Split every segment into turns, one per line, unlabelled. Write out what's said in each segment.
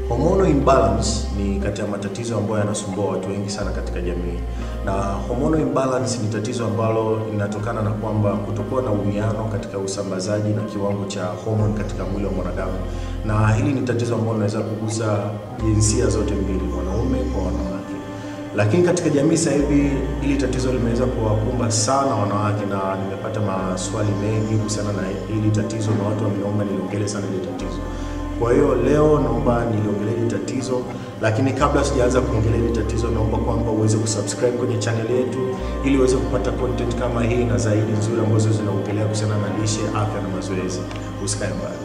Hormonal imbalance ni kati ya matatizo ambayo yanasumbua watu wengi sana katika jamii, na hormonal imbalance ni tatizo ambalo linatokana na kwamba kutokuwa na uwiano katika usambazaji na kiwango cha hormone katika mwili wa mwanadamu, na hili ni tatizo ambalo linaweza kugusa jinsia zote mbili, wanaume kwa wanawake. Lakini katika jamii sasa hivi hili tatizo limeweza kuwakumba sana wanawake, na nimepata maswali mengi kuhusiana na hili tatizo, na watu wameomba niliongelee sana hili tatizo. Kwa hiyo leo naomba niliongelee hili tatizo, lakini kabla sijaanza kuongelea hili tatizo, naomba kwamba uweze kusubscribe kwenye channel yetu ili uweze kupata content kama hii na zaidi nzuri ambazo zinaongelea kuhusiana na lishe, afya na mazoezi. Usikae mbali.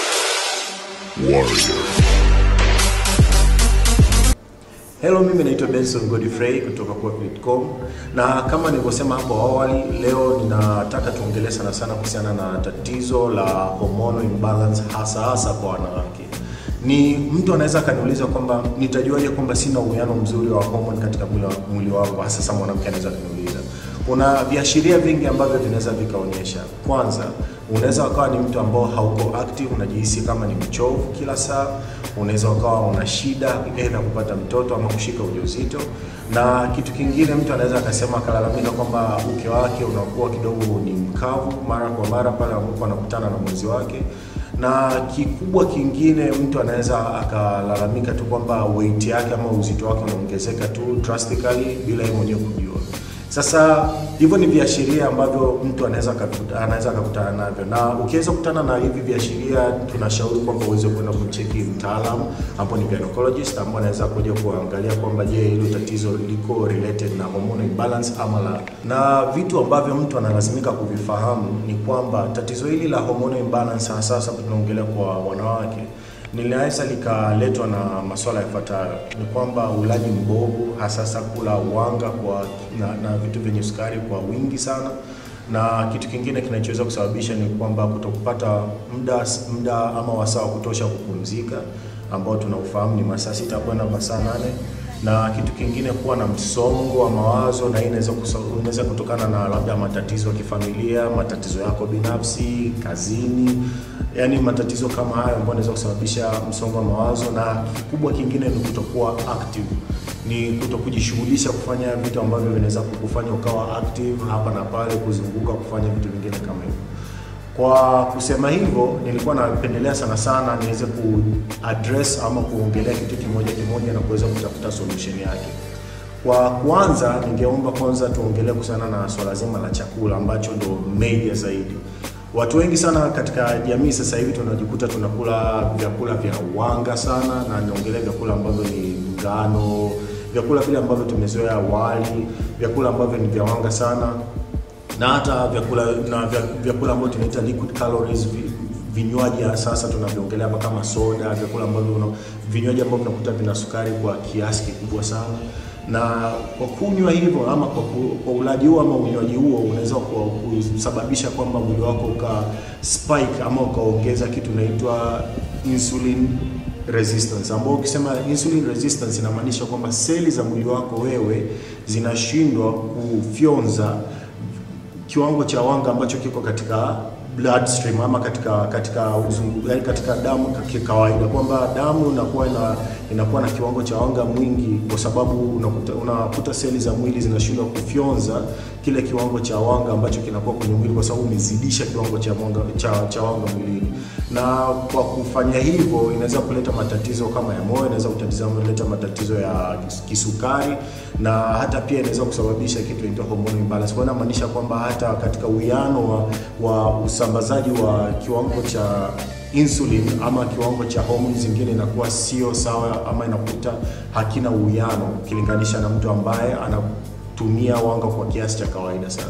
Hello, mimi naitwa Benson Godfrey kutoka Quack.com na kama nilivyosema hapo awali, leo ninataka tuongelee sana sana kuhusiana na tatizo la hormonal imbalance hasa hasa kwa wanawake. Ni mtu anaweza akaniuliza kwamba nitajuaje kwamba sina uwiano mzuri wa hormone katika mwili wa- mwili wangu, hasa sasa mwanamke anaweza kuniuliza. Kuna viashiria vingi ambavyo vinaweza vikaonyesha. Kwanza, unaweza ukawa ni mtu ambao hauko active, unajihisi kama ni mchovu kila saa. Unaweza ukawa una shida aidha kupata mtoto ama kushika ujauzito, na kitu kingine, mtu anaweza akasema akalalamika kwamba uke wake unakuwa kidogo ni mkavu mara kwa mara pale ambapo anakutana na mwenzi wake na kikubwa kingine, mtu anaweza akalalamika tu kwamba weight yake ama uzito wake unaongezeka tu drastically bila yeye mwenyewe kujua. Sasa hivyo ni viashiria ambavyo mtu anaweza akakuta- anaweza akakutana navyo, na ukiweza kukutana na hivi viashiria, tunashauri kwamba uweze kwenda kumcheki mtaalamu ambao ni gynecologist, ambao anaweza kuja kuangalia kwamba je, hilo tatizo liko related na hormonal imbalance ama la. Na vitu ambavyo mtu analazimika kuvifahamu ni kwamba tatizo hili la hormonal imbalance, hasa hasa tunaongelea kwa wanawake linaweza likaletwa na masuala yafuatayo: ni kwamba ulaji mbovu, hasa kula wanga kwa na, na vitu vyenye sukari kwa wingi sana, na kitu kingine kinachoweza kusababisha ni kwamba kutokupata muda muda ama wasaa wa kutosha kupumzika, ambao tunaufahamu ni masaa sita kwenda masaa nane na kitu kingine kuwa na msongo wa mawazo, na hii inaweza kusa- inaweza kutokana na labda matatizo ya kifamilia, matatizo yako binafsi, kazini, yaani matatizo kama hayo ambayo inaweza kusababisha msongo wa mawazo. Na kikubwa kingine ni kutokuwa active, ni kutokujishughulisha kufanya vitu ambavyo vinaweza kukufanya ukawa active hapa na pale, kuzunguka, kufanya vitu vingine kama hivyo. Kwa kusema hivyo, nilikuwa napendelea sana sana niweze ku address ama kuongelea kitu kimoja kimoja na kuweza kutafuta solution yake. Kwa kwanza, ningeomba kwanza tuongelee kuhusiana na swala zima la chakula ambacho ndo major zaidi. Watu wengi sana katika jamii sasa hivi tunajikuta tunakula vyakula vya wanga sana, na niongelee vyakula ambavyo ni ngano, vyakula vile ambavyo tumezoea wali, vyakula ambavyo ni vya wanga sana na hata vyakula na vya- vyakula ambavyo tunaita liquid calories vi- vinywaji ya sasa tunavyoongelea hapa kama soda, vyakula ambavyo una- vinywaji ambavyo unakuta vina sukari kwa kiasi kikubwa sana, na kwa kunywa hivyo ama kwa, ku- kwa ulaji huo ama unywaji huo unaweza ku- kusababisha kwamba mwili wako uka spike ama ukaongeza kitu inaitwa insulin resistance ambao ukisema insulin resistance inamaanisha kwamba seli za mwili wako wewe zinashindwa kufyonza kiwango cha wanga ambacho kiko katika bloodstream ama katika katika uzungu, yani katika damu kwa kawaida, kwamba damu inakuwa ina, inakuwa na kiwango cha wanga mwingi, kwa sababu unakuta, unakuta seli za mwili zinashindwa kufyonza kile kiwango cha wanga ambacho kinakuwa kwenye mwili, kwa sababu umezidisha kiwango cha wanga, cha, cha wanga mwilini, na kwa kufanya hivyo inaweza kuleta matatizo kama ya moyo, inaweza kutatiza kuleta matatizo ya kisukari na hata pia inaweza kusababisha kitu inaitwa hormonal imbalance. Kwa hiyo inamaanisha kwamba hata katika uwiano wa, wa usambazaji wa kiwango cha insulin ama kiwango cha homoni zingine inakuwa sio sawa, ama inakuta hakina uwiano ukilinganisha na mtu ambaye anatumia wanga kwa kiasi cha kawaida sana.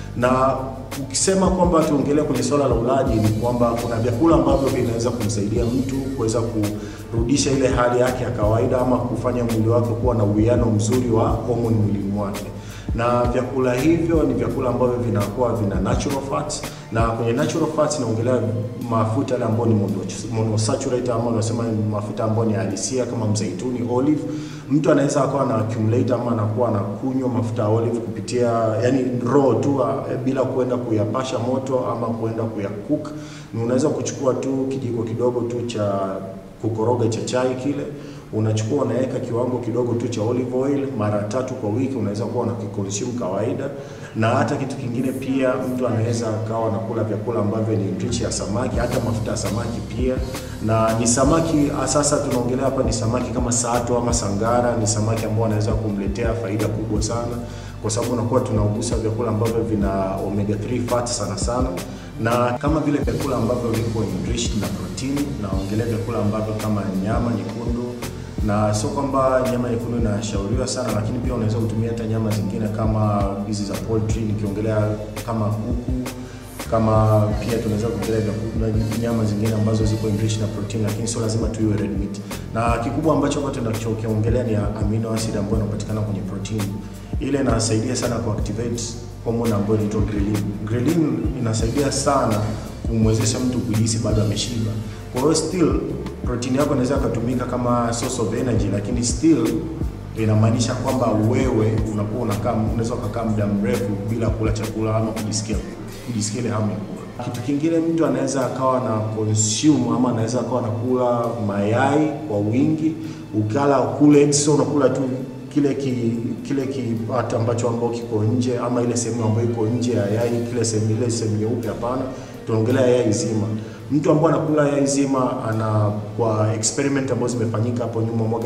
Na ukisema kwamba tuongelee kwenye swala la ulaji, ni kwamba kuna vyakula ambavyo vinaweza kumsaidia mtu kuweza kurudisha ile hali yake ya kawaida ama kufanya mwili wake kuwa na uwiano mzuri wa homoni mwilini mwake na vyakula hivyo ni vyakula ambavyo vinakuwa vina natural fats, na kwenye natural fats naongelea mafuta yale ambayo ni mono- monosaturated ama unasema ni mafuta ambayo ni halisia kama mzeituni, olive. Mtu anaweza akawa na accumulate ama anakuwa anakunywa mafuta ya olive kupitia yani raw tu ah, bila kuenda kuyapasha moto ama kuenda kuyacook. Ni unaweza kuchukua tu kijiko kidogo tu cha kukoroga cha chai kile unachukua unaweka kiwango kidogo tu cha olive oil mara tatu kwa wiki, unaweza kuwa unakiconsume kawaida. Na hata kitu kingine pia, mtu anaweza akawa anakula vyakula ambavyo ni rich ya samaki, hata mafuta ya samaki pia, na ni samaki sasa tunaongelea hapa ni samaki kama sato ama sangara, ni samaki ambao anaweza kumletea faida kubwa sana kwa sababu unakuwa tunaugusa vyakula ambavyo vina omega 3 fats sana sana, na kama vile vyakula ambavyo viko enriched na protini, naongelea vyakula ambavyo kama nyama nyekundu na sio kwamba nyama nyekundu inashauriwa sana, lakini pia unaweza kutumia hata nyama zingine kama hizi za poultry, nikiongelea kama kuku, kama pia tunaweza kuongelea nyama zingine ambazo ziko enriched na protein, lakini sio lazima tu iwe red meat. Na kikubwa ambacho kwa tunachokiongelea ni amino acid ambayo inapatikana kwenye protein. Ile inasaidia sana ku activate hormone ambayo inaitwa ghrelin. Ghrelin inasaidia sana kumwezesha mtu kujihisi bado ameshiba. Kwa hiyo still protein yako inaweza kutumika kama source of energy, lakini still inamaanisha kwamba wewe unakuwa unakaa unaweza ukakaa muda mrefu bila kula chakula ama kujisikia kujisikia ile hamu ya kula. Kitu kingine mtu anaweza akawa na consume ama anaweza akawa anakula mayai kwa wingi, ukala kule sio unakula tu kile ki, kile kipata ambacho ambao kiko nje ama ile sehemu ambayo iko nje ya yai, kile sehemu ile sehemu nyeupe. Hapana, tunaongelea yai zima. Mtu ambaye anakula yai zima ana, kwa experiment ambazo zimefanyika hapo nyuma mwaka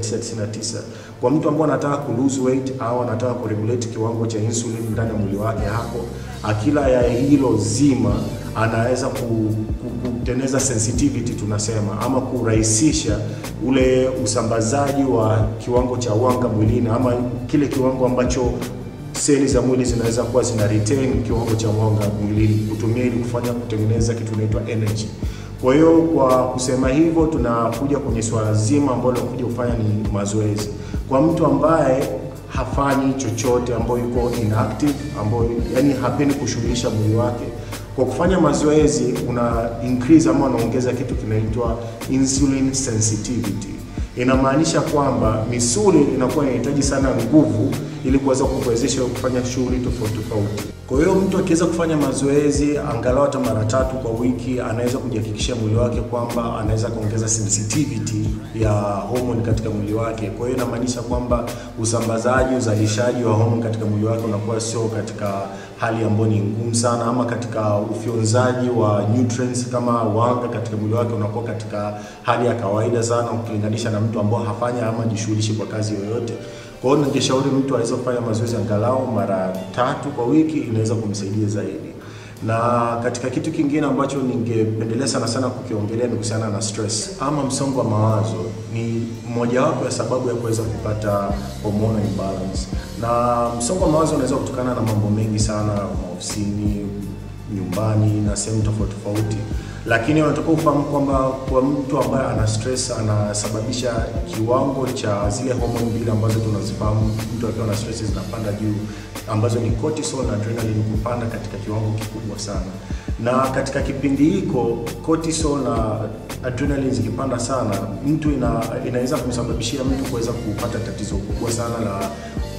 1999 kwa mtu ambaye anataka ku lose weight au anataka ku regulate kiwango cha insulin ndani ya mwili wake, hapo akila yai hilo zima anaweza kutengeneza sensitivity tunasema, ama kurahisisha ule usambazaji wa kiwango cha wanga mwilini, ama kile kiwango ambacho seli za mwili zinaweza kuwa zina retain kiwango cha mwanga mwilini, kutumia ili kufanya kutengeneza kitu inaitwa energy. Kwa hiyo kwa kusema hivyo, tunakuja kwenye swala zima ambalo tunakuja kufanya ni mazoezi kwa mtu ambaye hafanyi chochote, ambayo yuko inactive, ambayo yani hapendi kushughulisha mwili wake kwa kufanya mazoezi una increase ama unaongeza kitu kinaitwa insulin sensitivity. Inamaanisha kwamba misuli inakuwa inahitaji sana nguvu ili kuweza kukuwezesha kufanya shughuli tofauti tofauti. Kwa hiyo mtu akiweza kufanya mazoezi angalau hata mara tatu kwa wiki, anaweza kujihakikishia mwili wake kwamba anaweza kuongeza sensitivity ya homoni katika mwili wake. Kwa hiyo inamaanisha kwamba usambazaji, uzalishaji wa homoni katika mwili wake unakuwa sio katika hali ambayo ni ngumu sana, ama katika ufyonzaji wa nutrients kama wanga katika mwili wake unakuwa katika hali ya kawaida sana ukilinganisha na mtu ambao hafanya ama jishughulishi kwa kazi yoyote. Kwa hiyo ningeshauri mtu aweze kufanya mazoezi angalau mara tatu kwa wiki, inaweza kumsaidia zaidi. Na katika kitu kingine ambacho ningependelea sana sana kukiongelea ni kuhusiana na stress ama msongo wa mawazo. Ni mojawapo ya sababu ya kuweza kupata hormonal imbalance, na msongo wa mawazo unaweza kutokana na mambo mengi sana, maofisini, nyumbani na sehemu tofauti tofauti lakini unatakiwa ufahamu kwamba kwa mtu ambaye ana stress anasababisha kiwango cha zile homoni mbili ambazo tunazifahamu, mtu akiwa na stress zinapanda juu, ambazo ni cortisol na adrenaline kupanda katika kiwango kikubwa sana. Na katika kipindi hiko cortisol na adrenaline zikipanda sana, mtu ina, inaweza kumsababishia mtu kuweza kupata tatizo kubwa sana la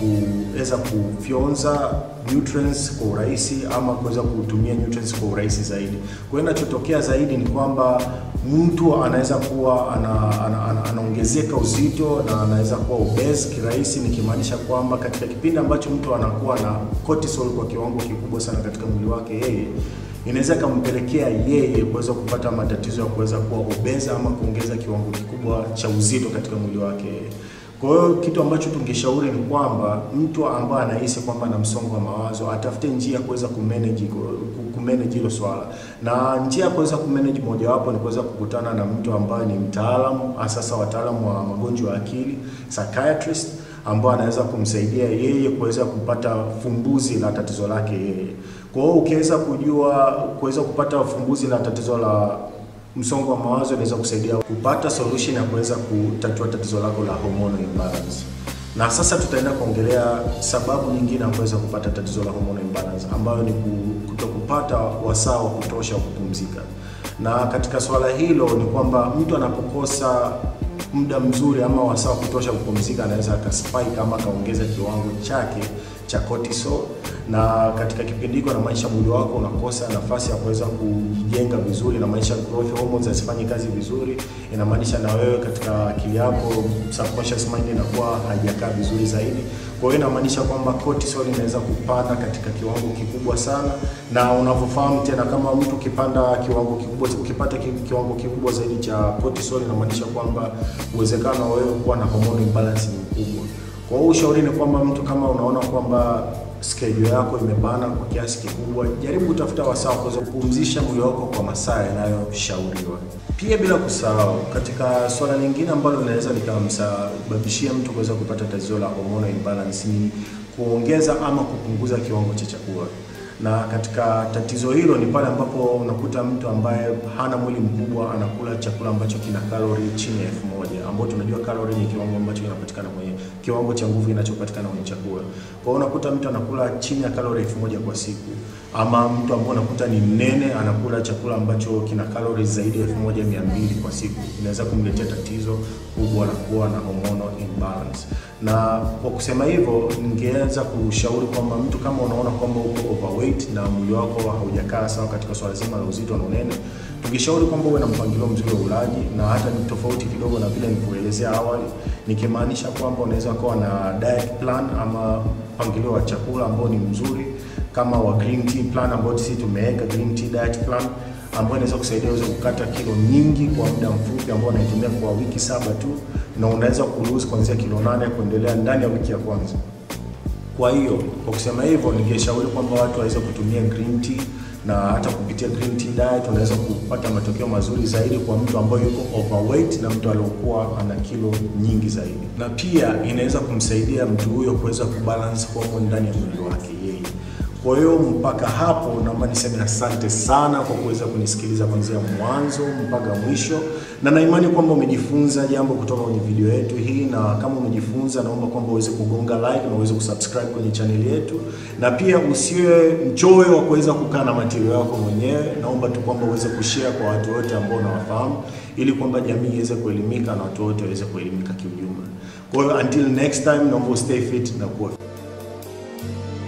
kuweza kufyonza nutrients kwa urahisi ama kuweza kutumia nutrients kwa urahisi zaidi. Kwa hiyo inachotokea zaidi ni kwamba mtu anaweza kuwa ana, ana, ana, anaongezeka uzito na anaweza kuwa obese kirahisi, nikimaanisha kwamba katika kipindi ambacho mtu anakuwa na cortisol kwa kiwango kikubwa sana katika mwili wake yeye inaweza ikampelekea yeye kuweza kupata matatizo ya kuweza kuwa obese ama kuongeza kiwango kikubwa cha uzito katika mwili wake. Kwa hiyo kitu ambacho tungeshauri ni kwamba mtu ambaye anahisi kwamba ana msongo wa mawazo atafute njia ya kuweza kumanage kumanage hilo swala, na njia ya kuweza kumanage mojawapo ni kuweza kukutana na mtu ambaye ni mtaalamu, sasa wataalamu wa magonjwa ya akili psychiatrist, ambao anaweza kumsaidia yeye kuweza kupata fumbuzi la tatizo lake yeye. Kwa hiyo ukiweza kujua kuweza kupata fumbuzi la tatizo la msongo wa mawazo inaweza kusaidia kupata solution ya kuweza kutatua tatizo lako la hormonal imbalance. Na sasa tutaenda kuongelea sababu nyingine ya kuweza kupata tatizo la hormonal imbalance ambayo ni kutokupata wasaa wa kutosha wa kupumzika. Na katika swala hilo ni kwamba mtu anapokosa muda mzuri ama wasaa wa kutosha kupumzika, anaweza akaspike ama akaongeza kiwango chake cha cortisol, na katika kipindi hiko inamaanisha mwili wako unakosa nafasi ya kuweza kujenga vizuri, inamaanisha growth hormones hazifanyi kazi vizuri, inamaanisha na wewe katika akili yako subconscious mind inakuwa haijakaa vizuri zaidi. Kwa hiyo inamaanisha kwamba cortisol inaweza kupanda katika kiwango kikubwa sana, na unavyofahamu tena, kama mtu ukipanda kiwango kikubwa, ukipata ki- kiwango kikubwa zaidi cha cortisol, inamaanisha kwamba uwezekano wa wewe kuwa na hormone imbalance ni mkubwa. Kwa hiyo ushauri ni kwamba mtu kama unaona kwamba schedule yako imebana kwa kiasi kikubwa, jaribu kutafuta wasaa wa kuweza kupumzisha mwili wako kwa masaa yanayoshauriwa. Pia bila kusahau, katika swala lingine ambalo linaweza likamsababishia mtu kuweza kupata tatizo la hormonal imbalance ni kuongeza ama kupunguza kiwango cha chakula na katika tatizo hilo ni pale ambapo unakuta mtu ambaye hana mwili mkubwa anakula chakula ambacho kina kalori chini ya elfu moja ambao tunajua kalori ni kiwango ambacho kinapatikana kwenye kiwango cha nguvu kinachopatikana kwenye chakula. Kwa hiyo unakuta mtu anakula chini ya kalori elfu moja kwa siku, ama mtu ambaye unakuta ni mnene anakula chakula ambacho kina kalori zaidi ya elfu moja mia mbili kwa siku, inaweza kumletea tatizo kubwa la kuwa na hormonal imbalance. Na kwa kusema hivyo, ningeweza kushauri kwamba mtu kama unaona kwamba uko overweight na mwili wako haujakaa sawa katika swala zima la uzito na unene, tungeshauri kwamba uwe na mpangilio mzuri wa ulaji, na hata ni tofauti kidogo na vile nilivyoelezea awali, nikimaanisha kwamba unaweza kuwa na diet plan ama mpangilio wa chakula ambao ni mzuri kama wa green tea plan ambao sisi tumeweka green tea diet plan ambayo inaweza kusaidia uweze kukata kilo nyingi kwa muda mfupi ambao unaitumia kwa wiki saba tu, na unaweza kulose kuanzia kilo nane kuendelea ndani ya wiki ya kwanza. Kwa hiyo kwa kusema hivyo, ningeshauri kwamba watu waweze kutumia green tea na hata kupitia green tea diet unaweza kupata matokeo mazuri zaidi kwa mtu ambaye yuko overweight na mtu aliyokuwa ana kilo nyingi zaidi, na pia inaweza kumsaidia mtu huyo kuweza kubalance hormone ndani ya mwili wake yeye. Kwa hiyo mpaka hapo, naomba niseme asante sana kwa kuweza kunisikiliza kuanzia mwanzo mpaka mwisho, na naimani kwamba umejifunza jambo kutoka kwenye video yetu hii, na kama umejifunza, naomba kwamba uweze kugonga like na uweze kusubscribe kwenye channel yetu, na pia usiwe mchoyo wa kuweza kukaa na material yako mwenyewe. Naomba tu kwamba uweze kushare kwa watu wote ambao unawafahamu, ili kwamba jamii iweze kuelimika na watu wote waweze kuelimika kiujumla. Kwa hiyo until next time, naomba stay fit na kuwa